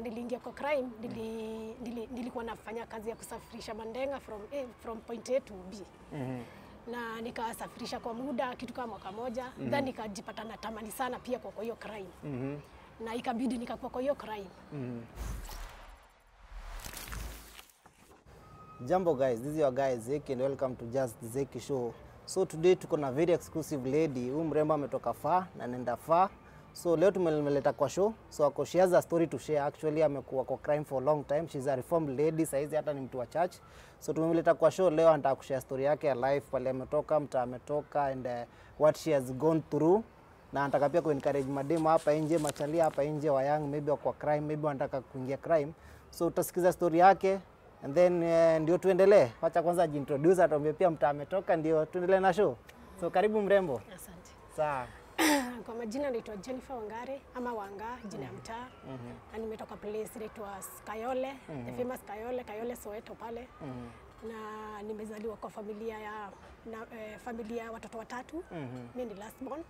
niliingia kwa crime nili, nili, nilikuwa nafanya kazi ya kusafirisha mandenga from, A, from point A to B na nikasafirisha kwa muda kitu kama mwaka moja then nikajipata natamani sana pia kwa kwa hiyo crime na ikabidi nikakuwa kwa hiyo crime Jambo guys, this is your guy Zeki and welcome to Just Zeki Show. So today tuko na very exclusive lady. Huyu mrembo ametoka far na nenda far. So leo tumeleta kwa show. So ako she has a story to share. Actually amekuwa kwa crime for a long time. She's a reformed lady. Saizi hata ni mtu wa church. So tumemleta kwa show leo anataka kushare story yake ya life pale ametoka, mtaa ametoka and uh, what she has gone through na anataka pia kuencourage mademu hapa nje, machalia hapa nje wa young maybe wako kwa crime, maybe wanataka kuingia crime. So utasikiza story yake and then uh, ndio tuendelee. Wacha kwanza ajiintroduce, atuambie pia mtaa ametoka, ndio tuendelee na show. So karibu mrembo. asante Sawa. kwa majina naitwa Jennifer Wangare ama Wanga jina ya mtaa na nimetoka place inaitwa Kayole the famous Kayole Kayole Soweto pale na nimezaliwa kwa familia ya na, eh, familia ya watoto watatu mimi ni last born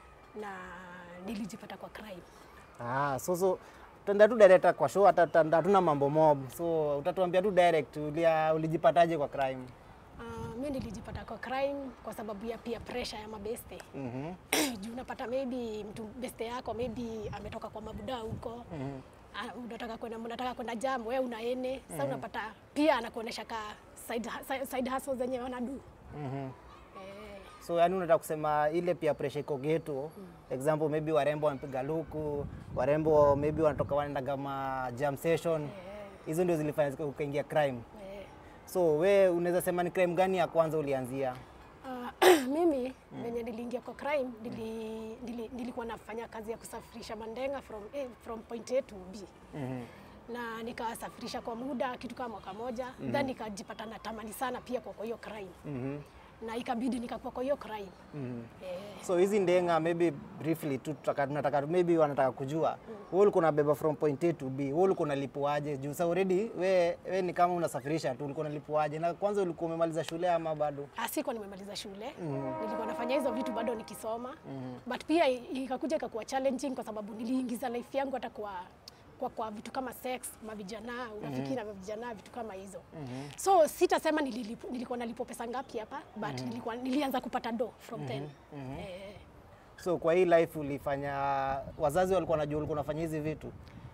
na nilijipata kwa crime Ah, so so tutaenda tu direct kwa show, hata tutaenda- hatuna mambo mob. So utatuambia tu direct ulia, ulijipataje kwa crime? Uh, mi nilijipata kwa crime kwa sababu ya pia pressure ya mabeste Mhm. juu unapata maybe mtu beste yako maybe ametoka kwa mabuda huko Ah, unataka kwenda mnataka kwenda jam wewe una ene sasa unapata pia anakuonesha ka side, side, side hustle zenye wanadu Mhm. eh, So yani unataka kusema ile pia pressure iko geto. Example maybe warembo wanapiga luku, warembo maybe wanatoka wanaenda kama jam session. Hizo ndio zilifanya zika- ukaingia crime. eh. So we unaweza sema ni crime gani ya kwanza ulianzia? Uh, mimi venye niliingia kwa crime nili, nili, nilikuwa nafanya kazi ya kusafirisha mandenga from A, from point A to B Mhm. na nikasafirisha kwa muda kitu kama mwaka moja then nikajipata natamani sana pia kwa kwa hiyo crime Mhm. na ikabidi nikakuwa kwa hiyo crime Mhm. eh, So hizi ndenga maybe briefly tu tutaka- tunataka maybe wanataka kujua wewe ulikuwa unabeba from point A to B, wewe ulikuwa unalipuaje? Juu sasa already we, we ni kama unasafirisha tu, ulikuwa unalipuaje? Na kwanza ulikuwa umemaliza shule ama bado? Ah, sikuwa nimemaliza shule nilikuwa nafanya hizo vitu bado nikisoma but pia i- ikakuja ikakuwa challenging kwa sababu niliingiza life yangu hata kwa kwa, kwa vitu kama sex mavijana urafiki na vijana vitu kama hizo so sitasema nililipo, nilikuwa nalipo pesa ngapi hapa but nilikuwa, nilianza kupata do from then eh, So kwa hii life ulifanya, wazazi walikuwa wanajua ulikuwa unafanya hizi vitu?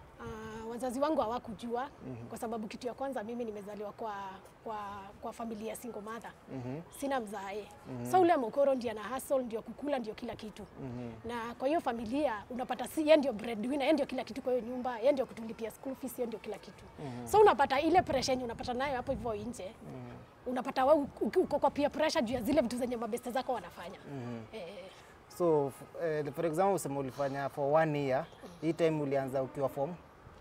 Uh, wazazi wangu hawakujua kwa sababu kitu ya kwanza mimi nimezaliwa kwa, kwa, kwa familia ya single mother sina mzae so ule mokoro ndio ana hustle ndio kukula ndio kila kitu na kwa hiyo familia unapata si yeye ndio breadwinner yeye ndio kila kitu kwa hiyo nyumba yeye ndio kutulipia school fees yeye ndio kila kitu so unapata ile pressure yenye unapata nayo hapo hivyo nje unapata wewe uko uko kwa peer pressure juu ya zile vitu zenye mabeste zako wanafanya eh, So f- eh, for example usema ulifanya for one year, hii time ulianza ukiwa form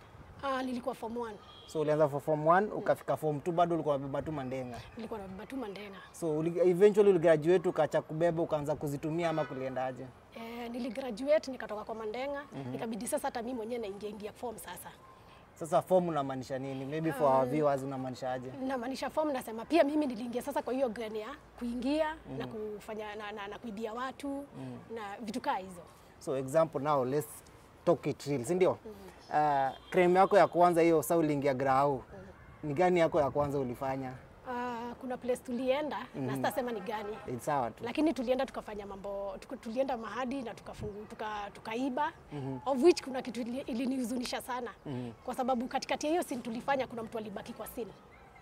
ah, nilikuwa form 1 so ulianza for form 1 ukafika form 2 bado ulikuwa unabeba tu mandenga. nilikuwa nabeba tu mandenga So uli, eventually uligraduate ukaacha kubeba ukaanza kuzitumia ama kuliendaje? Eh, niligraduate nikatoka kwa Mandenga ikabidi sasa hata mimi mwenyewe naingia ingia form sasa. Sasa form unamaanisha nini? Maybe for our viewers unamaanisha aje? Namaanisha form nasema pia mimi niliingia sasa kwa hiyo gani ya kuingia na kufanya na, na, na kuibia watu na vitu kaa hizo. So example now let's talk it real, si ndio? Uh, crime yako ya kwanza hiyo sasa uliingia grau. Ni gani yako ya kwanza ulifanya? Ah, kuna place tulienda na sitasema ni gani It's sawa tu. lakini tulienda tukafanya mambo tuka, tulienda mahadi na tukafungu, tuka, tukaiba of which kuna kitu ili- ilinihuzunisha sana kwa sababu katikati ya hiyo scene tulifanya kuna mtu alibaki kwa scene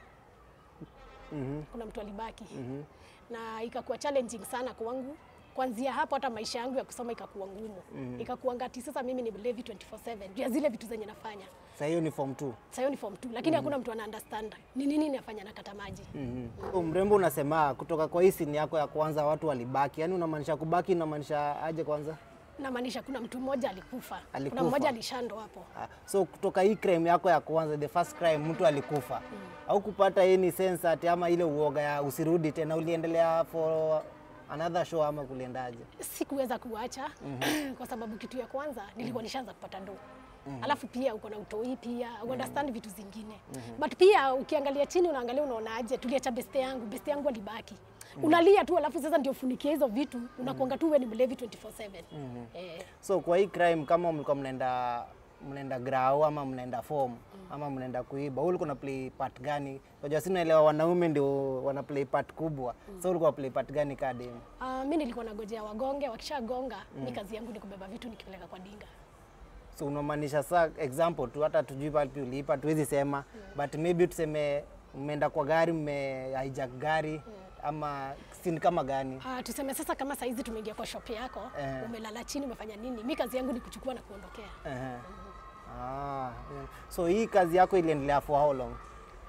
kuna mtu alibaki na ikakuwa challenging sana kwangu kuanzia hapo hata maisha yangu ya kusoma ikakuwa ngumu ikakuwa ngati sasa mimi ni mlevi 24/7 juu ya zile vitu zenye nafanya Sasa hiyo ni form 2. sasa hiyo ni form 2 lakini hakuna mtu ana understand ni nini nafanya nakata maji So, mrembo unasema kutoka kwa hii scene yako ya kwanza watu walibaki. Yaani unamaanisha kubaki unamaanisha aje kwanza? namaanisha kuna mtu mmoja alikufa, Alikufa. kuna mmoja alishando hapo Ah, So kutoka hii crime yako ya kwanza, the first crime, mtu alikufa au kupata any sense ati ama ile uoga ya usirudi tena, uliendelea for another show ama kuliendaje? sikuweza kuacha kwa sababu kitu ya kwanza nilikuwa nishaanza kupata ndo alafu pia uko na utoi pia mm understand vitu zingine but pia ukiangalia chini unaangalia unaonaje tuliacha beste yangu beste yangu alibaki unalia tu alafu sasa ndio funikia hizo vitu unakuanga tu wewe ni mlevi 24/7 eh, So kwa hii crime kama mlikuwa mnaenda mnaenda grau ama mnaenda form ama mnaenda kuiba, wewe ulikuwa na play part gani? Unajua si naelewa wanaume ndio wana play part kubwa, so ulikuwa play part gani kaa demu? Uh, mi nilikuwa nagojea wagonge, wakishagonga mi kazi yangu ni kubeba vitu nikipeleka kwa dinga. So unamaanisha saa example tu, hata tujui wapi uliipa, tuwezi sema but maybe tuseme mmeenda kwa gari, mme hijack gari ama sin kama gani? Uh, tuseme sasa kama saizi tumeingia kwa shop yako Eh. umelala chini umefanya nini, mi kazi yangu ni kuchukua na kuondokea. Ehe. Ah, yeah. so hii kazi yako iliendelea for how long?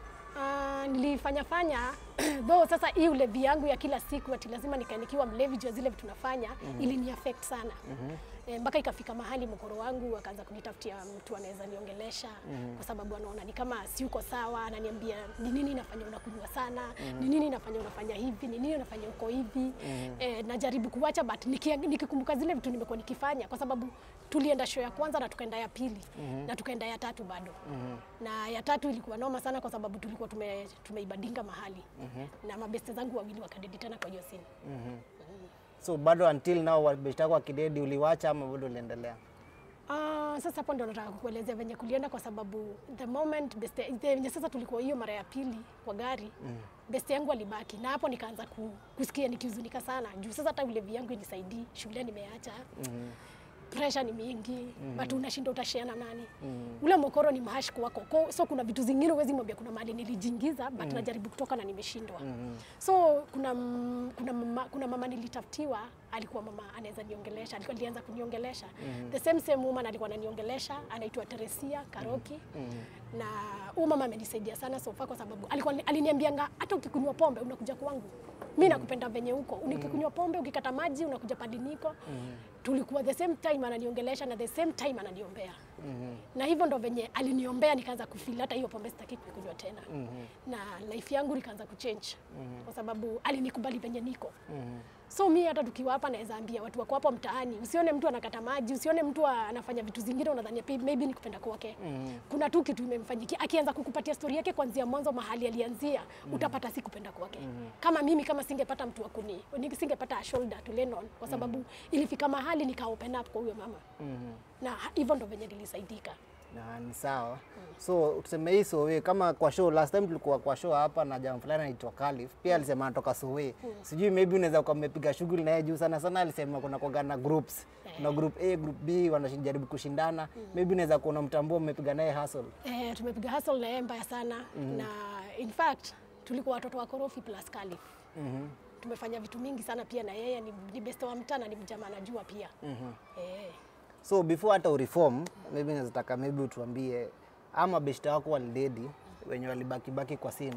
Uh, nilifanya fanya though sasa hii ulevi yangu ya kila siku ati lazima nikae nikiwa mlevi juu ya zile vitu nafanya ilini affect sana Eh, mpaka ikafika mahali mkoro wangu akaanza kunitafutia mtu anaweza niongelesha kwa sababu anaona ni kama siuko sawa, ananiambia ni nini inafanya unakunywa sana, ni nini inafanya unafanya hivi, ni nini inafanya uko hivi. Eh, najaribu kuwacha but nikia- nikikumbuka zile vitu nimekuwa nikifanya kwa sababu tulienda show ya kwanza na tukaenda ya pili na tukaenda ya tatu bado na ya tatu ilikuwa noma sana kwa sababu tulikuwa tume, tumeibadinga mahali na mabeste zangu wawili wakadedi tena kwa hiyo scene. So bado until now wabeshta wako akidedi uliwacha ama bado uliendelea? Ah, sasa hapo ndo nataka kukuelezea venye kulienda kwa sababu the moment beste venye sasa tulikuwa hiyo mara ya pili kwa gari beste yangu alibaki na hapo nikaanza ku, kusikia nikihuzunika sana juu sasa hata ulevi yangu inisaidii, shule nimeacha pressure ni mingi but unashinda utashare na nani ule mokoro ni mahash kwako Ko- so kuna vitu zingine huwezi mwambia kuna mahali nilijiingiza but najaribu kutoka na nimeshindwa so kuna m- kuna mama, kuna mama nilitafutiwa alikuwa mama anaweza niongelesha alikuwa alianza kuniongelesha the same same woman alikuwa ananiongelesha anaitwa Teresia Karoki na huyu mama amenisaidia sana so far kwa sababu alikuwa aliniambianga hata ukikunywa pombe unakuja kwangu mi nakupenda venye huko ukikunywa pombe ukikata maji unakuja padi niko tulikuwa the same time ananiongelesha na the same time ananiombea na hivyo ndo venye aliniombea nikaanza kufeel hata hiyo pombe sitaki kuikunywa tena na life yangu nikaanza kuchange kwa sababu alinikubali venye niko so mi hata tukiwa hapa naweza ambia watu wako hapo mtaani usione mtu anakata maji usione mtu anafanya vitu zingine unadhania "Pi- maybe ni kupenda kwake kuna tu kitu imemfanyikia akianza kukupatia stori yake kuanzia mwanzo mahali alianzia utapata si kupenda kwake kama mimi kama singepata mtu wa kuni ni- singepata a shoulder to lean on kwa sababu ilifika mahali nika open up kwa huyo mama na ha- hivyo ndo venye nilisaidika Na ni sawa. So tuseme hii Sowe kama kwa show last time tulikuwa kwa show hapa na jamaa fulani anaitwa Khalif. Pia alisema anatoka Sowe. Sijui maybe unaweza kuwa mmepiga shughuli na yeye juu sana sana alisema kuna kwa na groups. Kuna group A, group B wanajaribu kushindana. Maybe unaweza kuwa unamtambua mmepiga naye hustle. Eh, tumepiga hustle na yeye mbaya sana na in fact tulikuwa watoto wa korofi plus Khalif. Tumefanya vitu mingi sana pia na yeye ni, ni best wa mtaa na ni mjamaa anajua pia. Eh, So before hata ureform, maybe naweza taka maybe utuambie ama beshta wako walidedi wenye walibaki baki kwa scene.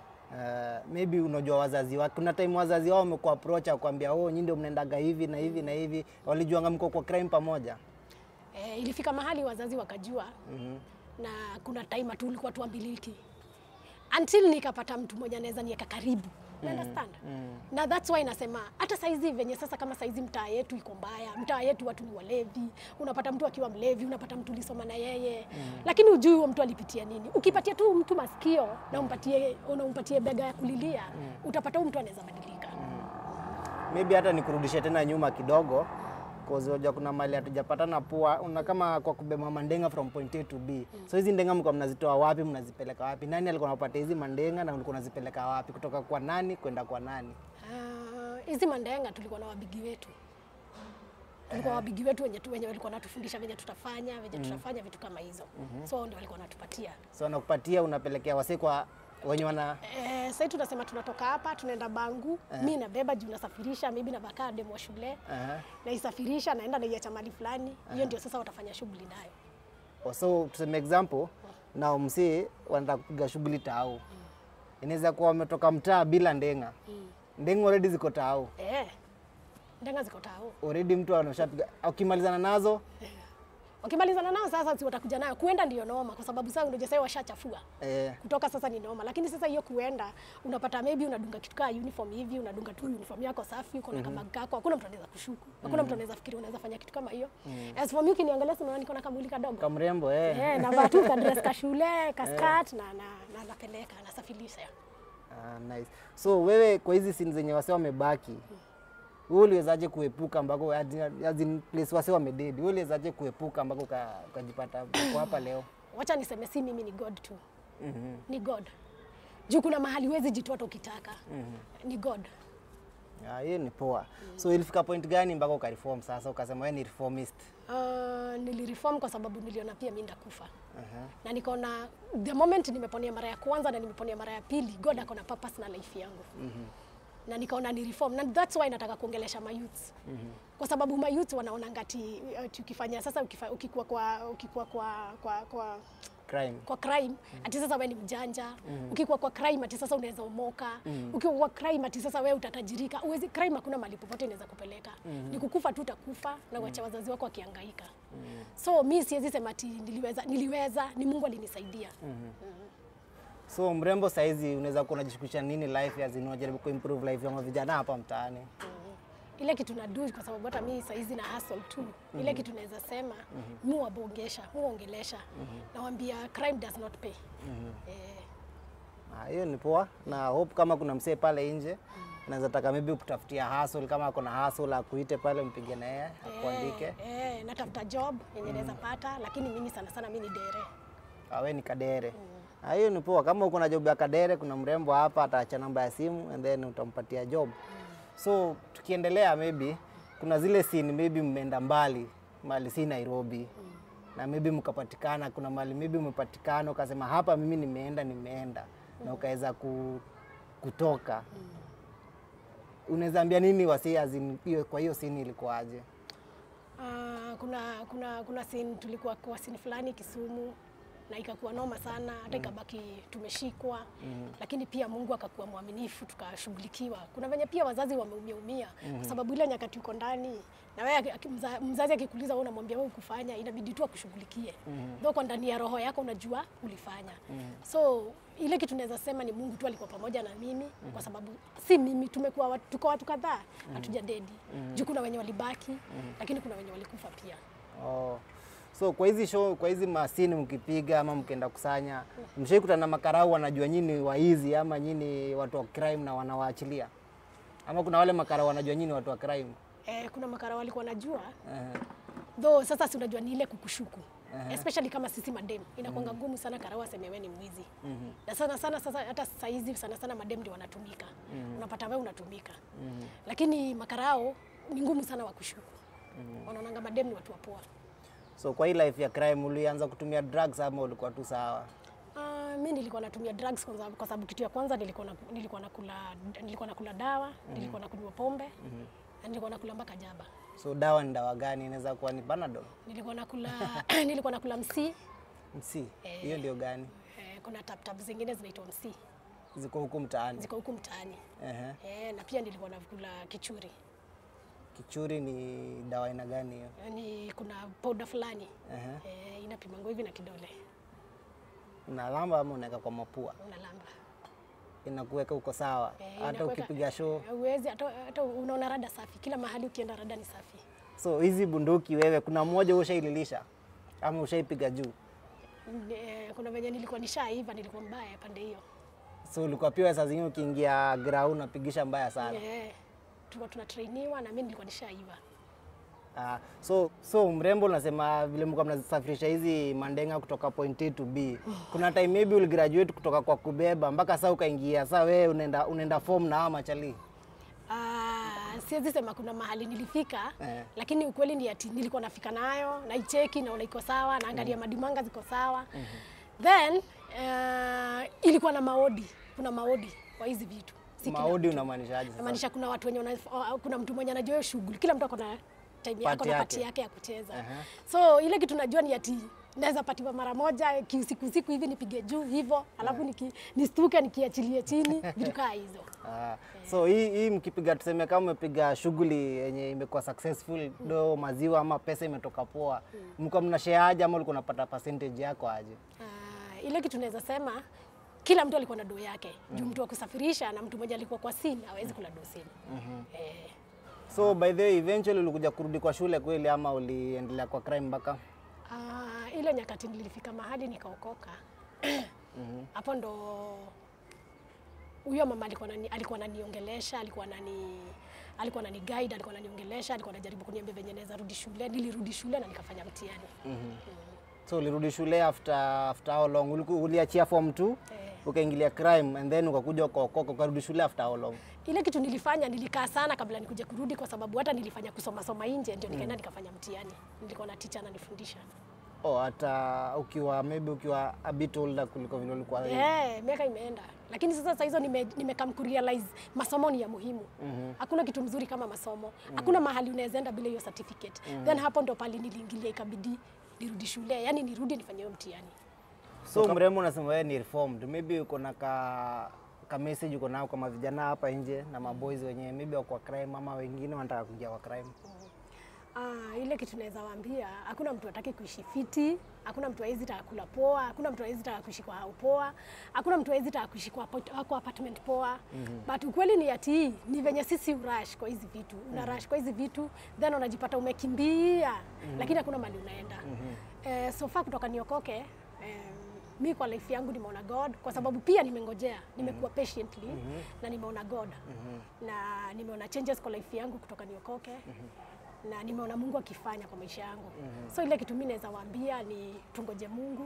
Uh, maybe unajua wazazi wake. Kuna time wazazi wao wamekuwa approach akwambia, oh, nyinyi ndio mnaendaga hivi na hivi na hivi, walijuanga mko kwa crime pamoja. eh, ilifika mahali wazazi wakajua na kuna time tu ulikuwa tuambiliki until nikapata mtu mmoja anaweza niweka karibu mm. understand na that's why nasema hata saizi venye sasa kama saizi mtaa yetu iko mbaya mtaa yetu watu ni walevi unapata mtu akiwa mlevi unapata mtu ulisoma na yeye lakini ujui huo mtu alipitia nini ukipatia tu mtu masikio na umpatie unampatie bega ya kulilia utapata huyu mtu anaweza badilika Maybe hata nikurudishe tena nyuma kidogo cause unajua kuna mali hatujapatana pua, una kama kwa kubeba mandenga from point A to B. So hizi ndenga mlikuwa mnazitoa wapi, mnazipeleka wapi? Nani alikuwa anapatia hizi mandenga na ulikuwa unazipeleka wapi, kutoka kwa nani kwenda kwa nani? Ah, hizi mandenga tulikuwa na wabigi wetu tulikuwa wabigi wetu wenye, tu- wenye walikuwa wanatufundisha venye tutafanya venye tutafanya vitu kama hizo so ndio walikuwa wanatupatia So nakupatia unapelekea wase kwa wenye wana Eh, sasa tunasema tunatoka hapa tunaenda Bangu, mi nabeba juu nasafirisha, maybe na bakaa demo wa shule Aha. naisafirisha, naenda naiacha mahali fulani, hiyo ndio sasa watafanya shughuli nayo. So tuseme example na msee wanataka kupiga shughuli tao, inaweza kuwa wametoka mtaa bila ndenga. Ndenga already ziko tao, Eh, ndenga ziko tao. already mtu anashapiga, ukimalizana nazo Wakimalizana nao sasa, si watakuja nayo. Kuenda ndio noma, kwa sababu sasa unajua sasa washachafua eh, kutoka sasa ni noma, lakini sasa hiyo kuenda unapata maybe unadunga kitu kama uniform hivi, unadunga tu uniform yako safi, uko na kama kako, hakuna mtu anaweza kushuku, hakuna mtu anaweza fikiri unaweza fanya kitu kama hiyo. As for me ukiniangalia, si unaona niko na kamwili kadogo kamrembo eh. Eh, navaa tu ka dress ka shule ka skirt na na na napeleka nasafirisha. Ah, nice. So wewe kwa hizi scene zenye wase wamebaki, wewe uliwezaje kuepuka ambako as in place wase wamededi, wewe uliwezaje kuepuka ambako uka- ukajipata uko hapa leo? Wacha niseme si mimi, ni God tu, Mhm. ni God juu kuna mahali huwezi jitoa hata ukitaka. Ni God. Ah, hiyo ni poa. So ilifika point gani mpaka ukareform sasa ukasema wewe ni reformist? Uh, nilireform kwa sababu niliona pia mimi ndakufa Aha. na nikaona the moment nimeponea mara ya kwanza na nimeponea mara ya pili, God ako na purpose na life yangu na nikaona ni reform na that's why nataka kuongelesha mayouth kwa sababu mayouth wanaona ngati uh, tukifanya sasa ukifa, ukikuwa kwa ukikuwa kwa kwa, kwa Crime. kwa crime ati sasa wewe ni mjanja ukikuwa kwa crime ati sasa unaweza umoka ukiwa kwa crime ati sasa wewe utatajirika uwezi crime hakuna mahali popote inaweza kupeleka ni kukufa tu utakufa na uacha wazazi wako wakihangaika so mi siwezi sema ati niliweza niliweza ni Mungu alinisaidia So mrembo saizi unaweza kuwa unajishughulisha nini life as in unajaribu kuimprove life ya vijana hapa mtaani? ile kitu na do kwa sababu hata mimi saizi na hustle tu ile kitu naweza sema mu wabongesha mu ongelesha nawambia crime does not pay eh, Ah, hiyo ni poa na hope kama kuna msee pale nje naweza taka maybe kutafutia hustle kama ako na hustle akuite pale mpige na yeye akuandike. eh, eh, natafuta job yenye naweza pata lakini mimi sana sana mimi ni dere awe ni kadere. Ah, hiyo ni poa. Kama uko na job ya kadere, kuna mrembo hapa ataacha namba ya simu and then utampatia job. So tukiendelea, maybe kuna zile scene maybe mmeenda mbali mali si Nairobi na maybe mkapatikana, kuna mali maybe umepatikana ukasema hapa mimi nimeenda nimeenda na ukaweza ku, kutoka unaweza ambia nini wasi as in hiyo kwa hiyo scene ilikuwaje? Ah, kuna kuna kuna scene tulikuwa kwa scene fulani Kisumu na ikakuwa noma sana hata ikabaki tumeshikwa lakini pia Mungu akakuwa mwaminifu tukashughulikiwa. Kuna venye pia wazazi wameumia umia kwa sababu ile nyakati uko ndani na wewe aki- mza- mzazi akikuuliza wewe unamwambia wewe ukufanya inabidi tu akushughulikie. Ndio kwa ndani ya roho yako unajua ulifanya. So ile kitu naweza sema ni Mungu tu alikuwa pamoja na mimi kwa sababu si mimi tumekuwa watu, tuko watu kadhaa hatuja dedi. Juu kuna wenye walibaki lakini kuna wenye walikufa pia. Oh. So kwa hizi show, kwa hizi masini mkipiga ama mkienda kusanya, mshaikutana na makarau wanajua nyinyi waizi ama nyinyi watu wa crime na wanawaachilia? Ama kuna wale makarau wanajua nyinyi watu wa crime? Eh, kuna makara walikuwa najua Eh, though sasa si unajua ni ile kukushuku especially kama sisi madem inakuanga ngumu sana karau aseme wewe ni mwizi na sana sana sasa hata saa hizi sana sana madem ndio wanatumika unapata wewe unatumika lakini makarao ni ngumu sana wakushuku wanaonanga madem ni watu wapoa So kwa hii life ya crime ulianza kutumia drugs ama ulikuwa tu sawa? Uh, mi nilikuwa natumia drugs kwa sababu, kwa sababu kitu ya kwanza nilikuwa na, nilikuwa nakula nilikuwa nakula dawa nilikuwa nakunywa pombe na nilikuwa nakula mpaka jaba So dawa ni dawa gani? Inaweza kuwa ni Panadol, nilikuwa nakula nilikuwa nakula msi msi, hiyo ndio gani? eh, kuna tap tap zingine zinaitwa msi Ziko huku mtaani. ziko huku mtaani Ehe. eh, na pia nilikuwa nakula kichuri Kichuri ni dawa aina gani hiyo? yani kuna powder fulani Ehe. eh, inapimangwa hivi na kidole Unalamba ama unaweka kwa mapua? unalamba Inakuweka uko sawa, Eh, hata inakuweka- ukipiga show Huwezi hata, hata unaona rada safi kila mahali ukienda rada ni safi So hizi bunduki wewe, kuna mmoja ushaililisha ama ushaipiga juu? Eh, kuna venye nilikuwa nishaiva nilikuwa mbaya pande hiyo So ulikuwa pia saa zingine ukiingia ground unapigisha mbaya sana. Eh, tulikuwa tunatrainiwa na mimi nilikuwa nishaiva. Ah, so so mrembo, unasema vile mlikuwa mnasafirisha hizi mandenga kutoka point A to B. Kuna time maybe uligraduate kutoka kwa kubeba mpaka saa ukaingia saa wewe unaenda unaenda form na hawa machali. Ah, siwezi sema kuna mahali nilifika Eh. lakini ukweli ni ati nilikuwa nafika nayo naicheki naona iko sawa naangalia madimanga ziko sawa then uh, ilikuwa na maodi kuna maodi kwa hizi vitu Si kila Maodi mtu. unamaanishaje sasa? Namaanisha kuna watu wenye wana, kuna mtu mwenye anajua hiyo shughuli kila mtu ako na time yako Part na yake. pati yake ya kucheza Aha. so ile kitu najua ni ati naweza patiwa mara moja kiusiku siku hivi nipige juu hivyo alafu niki, nistuke nikiachilie chini vitu kaa hizo Ah, so hii, hii mkipiga tuseme kama umepiga shughuli yenye imekuwa successful do maziwa ama pesa imetoka poa, mko mna share aje ama ulikuwa unapata percentage yako aje? Ah, ile kitu naweza sema kila mtu alikuwa na doo yake juu mtu wa kusafirisha na mtu mmoja alikuwa kwa simu hawezi kula doo simu eh, So by the way, eventually ulikuja kurudi kwa shule kweli ama uliendelea kwa crime mpaka? ah, ile nyakati nilifika mahali nikaokoka hapo ndo huyo mama alikuwa nani, alikuwa ananiongelesha alikuwa anani alikuwa anani guide, alikuwa ananiongelesha, alikuwa anajaribu kuniambia venye naweza rudi shule. Nilirudi shule na nikafanya mtihani. So ulirudi shule after after how long? Uliku- Uliachia form 2 Eh. ukaingilia crime and then ukakuja ukaokoka ukarudi shule after how long? Ile kitu nilifanya nilikaa sana kabla nikuje kurudi, kwa sababu hata nilifanya kusoma soma nje, ndio nikaenda nikafanya mtihani. Nilikuwa na teacher ananifundisha. Oh, hata ukiwa maybe ukiwa a bit older kuliko vile ulikuwa Eh, miaka imeenda, lakini sasa saa hizo nime, nimekam kurealize masomo ni ya muhimu. Hakuna kitu mzuri kama masomo. Hakuna mahali unaweza enda bila hiyo certificate. Then hapo ndo pali niliingilia, ikabidi nirudi shule, yani nirudi nifanye hiyo mtihani. So mrembo unasema wewe ni reformed. Maybe uko na ka, ka message uko nao kama vijana hapa nje na maboys wenyewe maybe wako kwa crime ama wengine wanataka kuingia kwa crime. Ah, ile kitu naweza waambia, hakuna mtu hataki kuishi fiti, hakuna mtu hawezi taka kula poa, hakuna mtu hawezi taka kuishi kwa hau poa, hakuna mtu hawezi taka kuishi kwa, apart- kwa apartment poa. But ukweli ni ati ni venye sisi urush kwa hizi vitu, una rush kwa hizi vitu then unajipata umekimbia, lakini hakuna mali unaenda. Eh, so far kutoka niokoke eh, mi kwa life yangu nimeona God kwa sababu pia nimengojea, nimekuwa patiently na nimeona God na nimeona changes kwa life yangu kutoka niokoke na nimeona Mungu akifanya kwa maisha yangu. So ile kitu mimi naweza waambia ni tungoje Mungu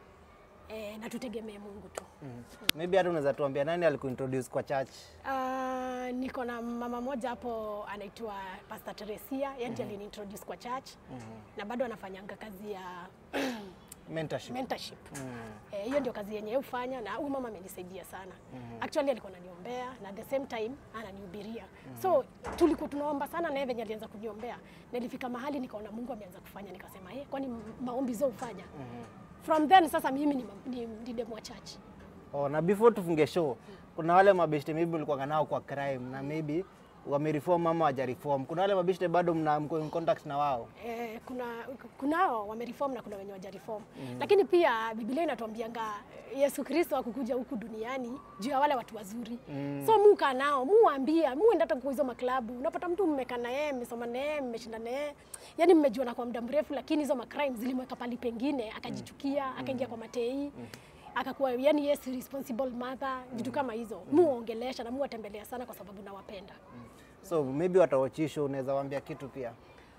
eh, na tutegemee Mungu tu. Maybe hata unaweza tuambia nani alikuintroduce kwa church? Uh, niko na mama moja hapo anaitwa Pastor Teresia, yeye ndiye aliniintroduce kwa church na bado anafanyanga kazi ya Mentorship. mentorship. Eh, hiyo ndio kazi yenye yeye hufanya na huyu mama amenisaidia sana. Actually alikuwa ananiombea na at the same time ananihubiria. So tulikuwa tunaomba sana na yeye venye alianza kuniombea. Nilifika mahali nikaona Mungu ameanza kufanya nikasema, "Eh, kwani maombi zao hufanya?" From then sasa mimi ni, ni, ni demu wa church. Oh, na before tufunge show, kuna wale mabeshte maybe ulikuwa nao kwa crime na maybe wamereform ama hawajareform. Kuna wale mabeshte bado mna mko in contact na wao. Eh, kuna kunao wamereform na kuna wenye wajareform lakini pia Biblia inatuambianga Yesu Kristo akukuja huku duniani juu ya wale watu wazuri so muka nao muambia muenda hata kwa hizo maklabu unapata mtu mmekaa na yeye mmesoma na yeye mmeshinda na yeye yani mmejuana kwa muda mrefu lakini hizo macrime zilimweka pali pengine akajichukia akaingia kwa matei akakuwa yani yes responsible mother vitu kama hizo muongelesha na muwatembelea sana kwa sababu nawapenda So maybe watawachisho unaweza waambia kitu pia.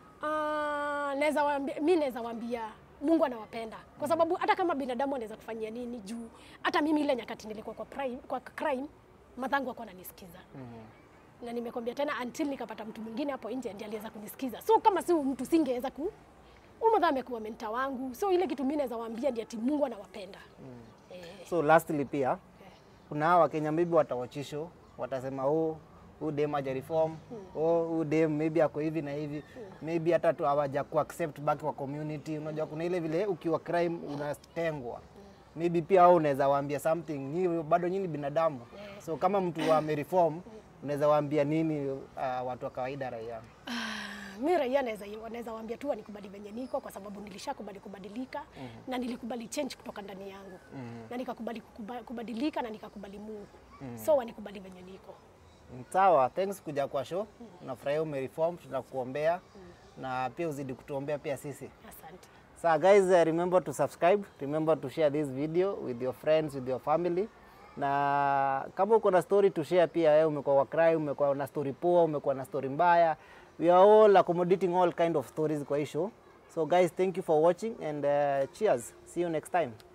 Ah, naweza waambia, mi naweza waambia Mungu anawapenda kwa sababu hata kama binadamu anaweza kufanyia nini juu hata mimi ile nyakati nilikuwa kwa, prime, kwa crime madhangu akuwa ananisikiza na nimekwambia tena until nikapata mtu mwingine hapo nje ndiye aliweza kunisikiza so kama si huyu mtu singeweza ku huyu madha amekuwa menta wangu so ile kitu mimi naweza waambia ndiye ati Mungu anawapenda eh, So lastly pia kuna hawa Wakenya maybe watawachisho watasema oh huu dem haja reform oh huu dem maybe ako hivi na hivi maybe hata tu hawaja ku accept back kwa community. Unajua kuna ile vile ukiwa crime unatengwa maybe pia au unaweza waambia something nyi bado nyinyi binadamu so kama mtu amereform unaweza waambia nini uh, watu wa kawaida raia mi raia naweza naweza waambia tu wanikubali venye niko kwa sababu nilishakubali kubadilika na nilikubali change kutoka ndani yangu na nikakubali kukuba- kubadilika na nikakubali Mungu so wanikubali venye niko sawa thanks kuja kwa show nafurahia umereform tunakuombea na pia uzidi kutuombea pia sisi asante So guys, uh, remember to subscribe, remember to share this video with your friends, with your family. Na kama uko na story to share pia, wewe umekuwa wa crime, umekuwa na story poa, umekuwa na story mbaya. We are all accommodating all kind of stories kwa hii show. So guys, thank you for watching and uh, cheers. See you next time.